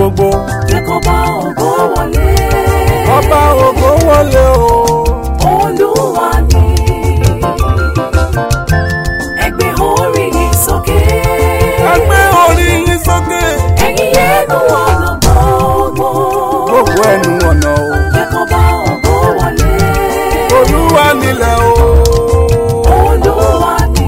gbogbo jẹ́ kó bá ògo wọlé. ọba ògo wọlé o. Olúwa ni ẹgbẹ́ orí yìí sókè. ẹgbẹ́ orí yín sókè. Ẹ̀yin ẹnu ọ̀nà gbogbo. gbogbo ẹnu ọ̀nà o. Jẹ́ kó bá ògo wọlé. olúwa nílẹ̀ o. Olúwa ni.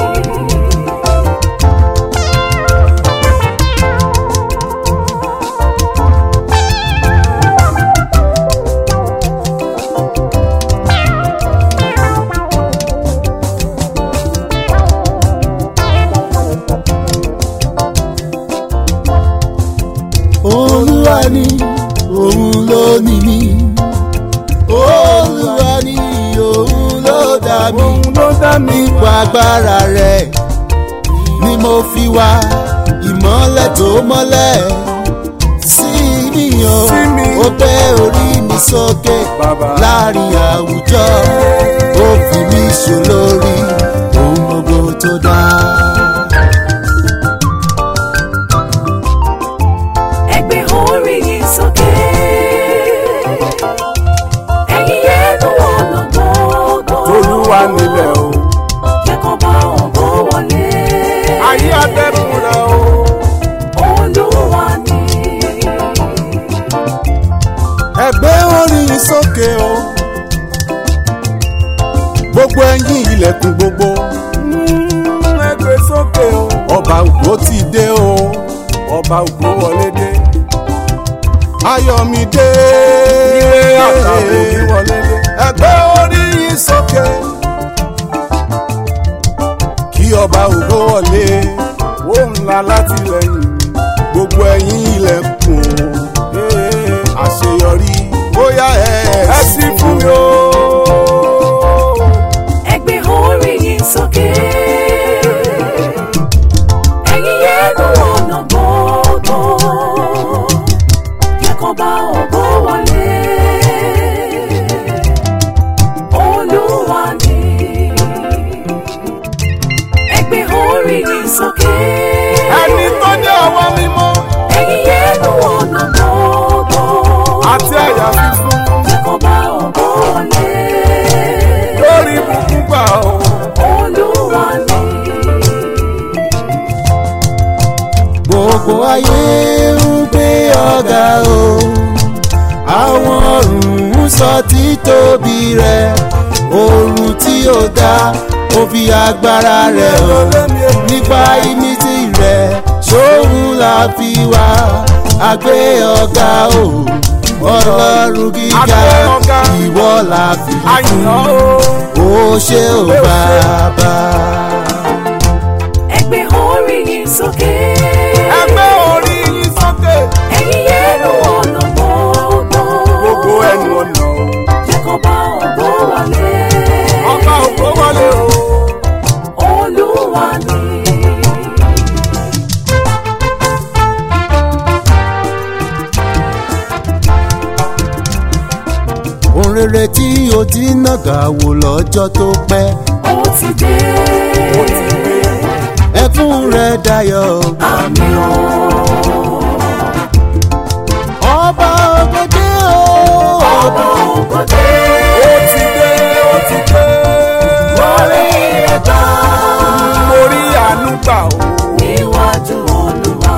olúwa ni òun ló ní mi olúwa ni òun ló dá mi òun ló dá mi. nípa agbára rẹ̀ ni mo fi wá ìmọ́lẹ̀ tó mọ́lẹ̀ sí mi o Sí mi. ó gbé orí mi sókè Bàbá. láàrin àwùjọ ó fi mí ṣolórí ohun gbogbo tó dá. Ẹgbẹ́ orí yìí sókè. Ẹ̀yin ẹnu ọ̀nà gbogbo. olúwa nílẹ̀ o. Jẹ́ kó bá ògo wọlé. ayé atẹ́kùn rẹ̀ o. Olúwa ni. ẹgbẹ́ orin yìí sókè o gbogbo ẹ̀yin ilẹ̀kùn gbogbo Mm, ẹgbẹ́ sókè o. ọba ògbó ti dé o ọba ògo wọlé dé. ayọ̀mídé ire àtàwọn òbí wọlé dé. ẹgbẹ́ orin yìí sókè kí ọba ògbó wọlé ó ńlá látìlẹ́yìn mi. gbogbo ẹ̀yin ilẹ̀kùn Ee, àṣeyọrí bóyá ẹ ẹ sì fún mi o. Ẹgbẹ́ orí yìí sókè. Ẹ̀yin ẹnu ọ̀nà gbogbo. Jẹ́ kó bá ògo wọlé. Olúwa ni. Ẹgbẹ́ orí yìí sókè. ẹni tó ní ọwọ́ mímọ́ Ẹ̀yin ẹnu ọ̀nà gbogbo. àti àyà fífún Jẹ́ kó bá ògo wọlé. lórí ibùkún gbà o. Olúwa ni. gbogbo ayé ń gbé ọ̀gá o àwọn ọ̀run ń sọ títóbi rẹ̀ oòrùn tí ó dá ó fi agbára rẹ̀ hàn nípa ìmísí rẹ̀ sóhun la fi wá àgbé ọ̀gá o ọlọ́run gíga Àgbé ọ̀gá. ìwọ la fi àyàn fún o. ó ṣe ò bàbá. Ẹgbẹ́ orí yìí sókè. ẹgbẹ́ orí yín sókè. Ẹ̀yin ẹnu ọ̀nà gbogbo. gbogbo ẹnu ọ̀nà o. Jẹ́ kó bá ògo wọlé. ọba ògo wọlé o. Olúwa ni. ohun rere tí o ti nàgà wò lọ́jọ́ tó pẹ́ Ó ti dé. ó ti dé. ẹkún rẹ̀ dayọ̀ Àmì o. ọba ògòdè o Ọba ògo dé. ó ti dé. ó ti dé. Orí rẹ̀ gbà. mo rí àánú gbà o. Níwájú Olúwa.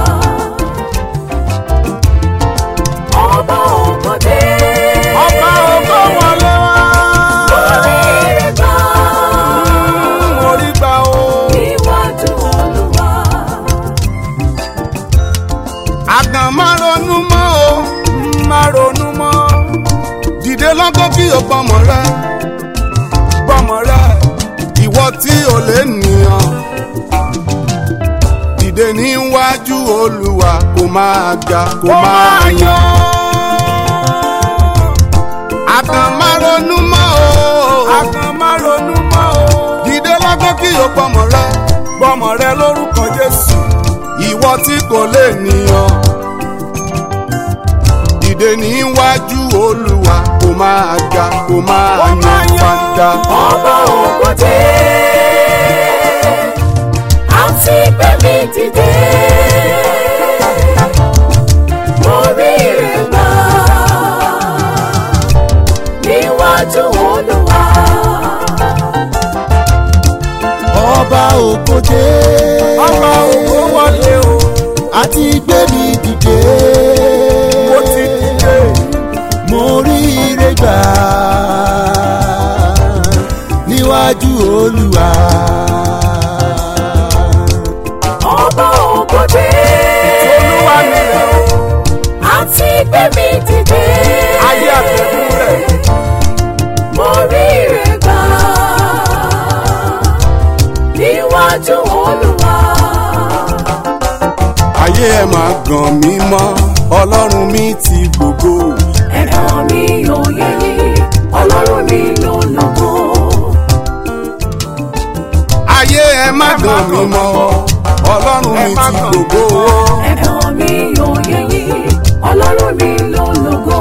Ọba ògo dé. ọba ògo wọlé wá. Orí rẹ̀ gbà. mo rí gbà o. Níwájú Olúwa. àgàn má ronú mọ́ o. má ronú mọ́. dìde lọ́gọ́ kí o gbọ́mọ rẹ. gbọ́mọ rẹ. ìwọ tí o lè nìyàn. dìde níwájú olúwa kó máa ga kó máa yan. àgàn má ronú mọ́ o. àgàn má ronú mọ́ o. dìde lọ́gọ́ kí o gbọ́mọ rẹ. gbọ́mọ rẹ lórúkọ jésù. ìwọ tí kò lè nìyàn dìde níwájú olúwa kó máa ga kó máa yan fanda. Ọba ògo dé. Àti gbẹ̀mí dìde. ọba ògo dé ọba ògo wọlé o àti gbé mi dìde mo ti dìde mo rí ire gbà níwájú olúwa. ọba ògòdè olúwa mi rẹ̀ o àti gbé mi dìde. ayé àtẹ̀kùn rẹ̀ mo rí ire gbà níwájú olúwa. ayé ẹ̀ máa gàn mí mọ́ ọlọ́run mi ti gbogbo ẹ̀dọ̀ mi ò yẹ yìí ọlọ́run mi ló lógo. ayé ẹ̀ má gàn mí mọ́ ọlọ́run mi ti gbogbo ẹ̀dọ̀ mi ò yẹ yìí ọlọ́run mi ló lógo.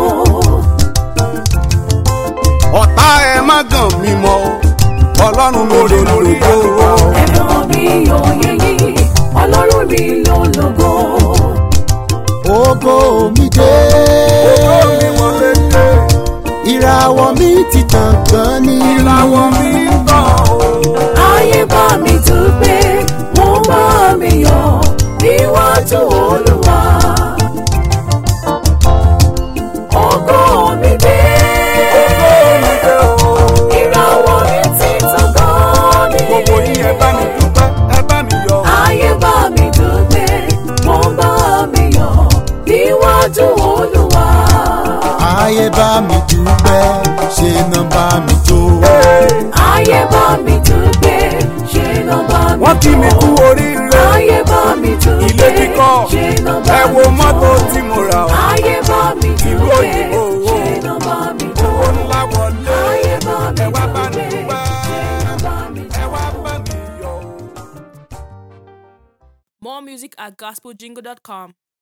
ọ̀tá ẹ̀ má gàn mí mọ́ ọlọ́run mi lè gbogbo ẹ̀dọ̀ mi ò yẹ yìí ọlọ́run mi ló lógo. ògo mi dé mi wọlé dé ìràwọ̀ mi ti tàn gan ni ìràwọ̀ mi ń tàn o. ayé bá mi dúpẹ́ wọ́n bá mi yọ̀ níwájú olúwa. ògo mi dé ìràwọ̀ mi ti tàn gan ni. gbogbo yín ẹ bá mi dúpẹ́ ẹ bá mi yọ̀ ayé bá mi dúpẹ́ wọ́n bá mi yọ̀ níwájú olúwa. ayé bá mi dúpẹ́ ṣe náà bá mi jó ayé bá mi dúpẹ́ ṣe ló bá mi wọ́n kí mi yọ̀. kú oríire ayé bá mi dúpẹ́ ilé kíkọ́ ṣe ló bá ẹ mi wo yọ̀. mọ́tò tí mo rà o ayé bá mi ìlú dúpẹ́ òyìnbó o. ṣe ló bá mi owó yọ̀. ńlá wọlé ayé bá mi ẹ wá bá mi dúpẹ́ dúpẹ́ ṣe ló bá mi ẹ yọ̀. wá bá mi yọ̀. More music at gospeljingle.com.